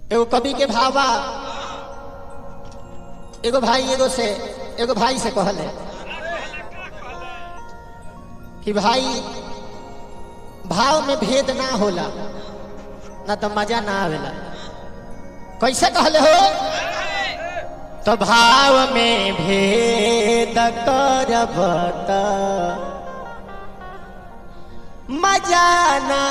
एगो कवि के भावा एगो भाई एगो से एगो भाई से कहले कि भाई भाव में भेद ना होला ना तो मजा ना आवेला कैसे कहले हो तो भाव में भेद करब त मजा ना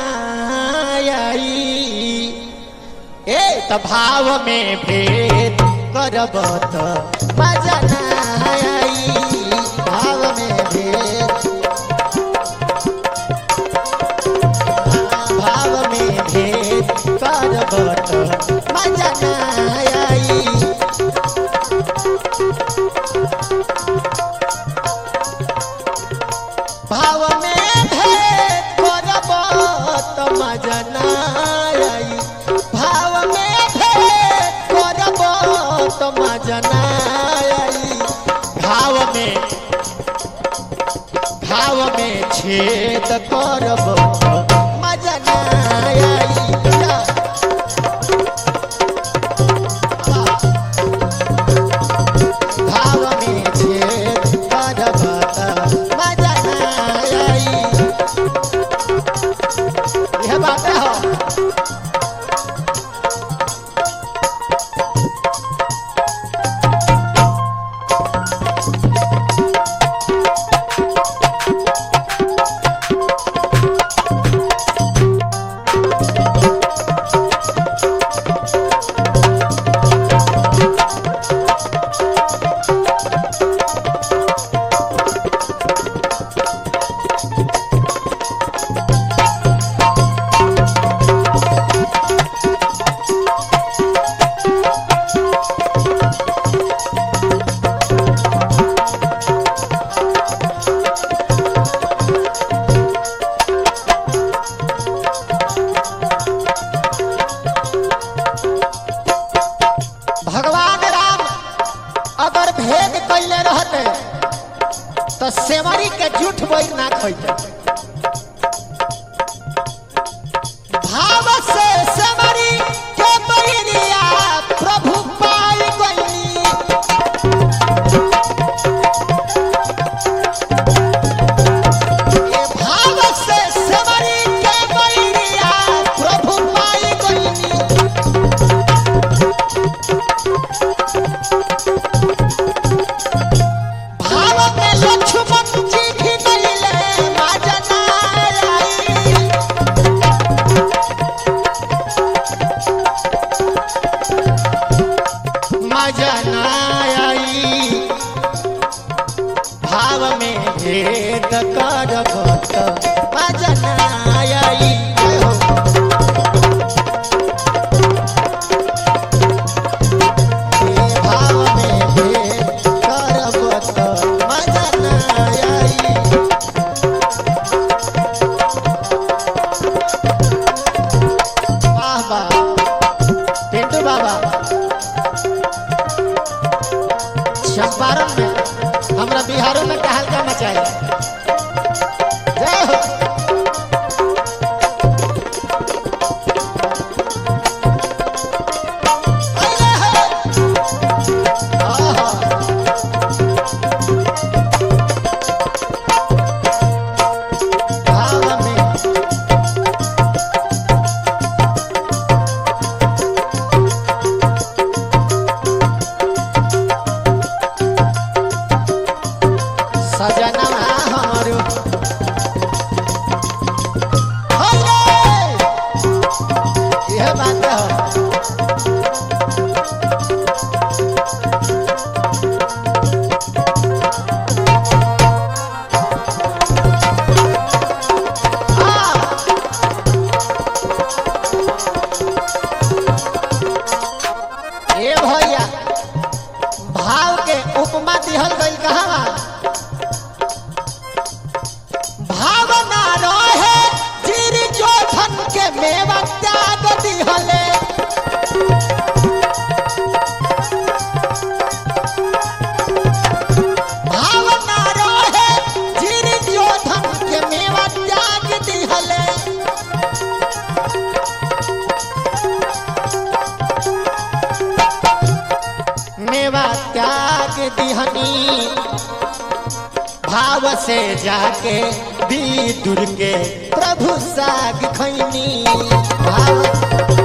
आई ए त भाव में भेद करब त मजा ना आई भाव में भेद भाव में भेद करब त मजा ना आई भाव में भेद करब त मजा ना आई भाव में भेद करब त मजा ना आई भाव में भाव में छेद करब त मजा ना आई जा। भाव में छेद करब त मजा ना आई यह बात है हो भगवान राम अगर भेद कैले रहते तो सेवरी के झूठ बोल ना खैते भाव से सेवरी के बैरिया प्रभु पाई गईनी ये भाव से सेवरी के बैरिया प्रभु पाई गईनी भाव में लक्ष्मण जी भी मिले माजना आई मजना आई भाव में भेद करब त मजना आई भाव में भेद करब त मजना आई वाह वाह पिंटू बाबा चंपारण में हमरा बिहारों में कहलका मचाया जय हो अरे हो। आहा। भाव में सजनवा हमरो होले यह बात है ए भैया भाव के उपमा दिहल गइल कहवा भावना रहे जिर जोधन के मेवा त्याग दिहले भाव से जाके विदुर के प्रभु साग खैनी भाव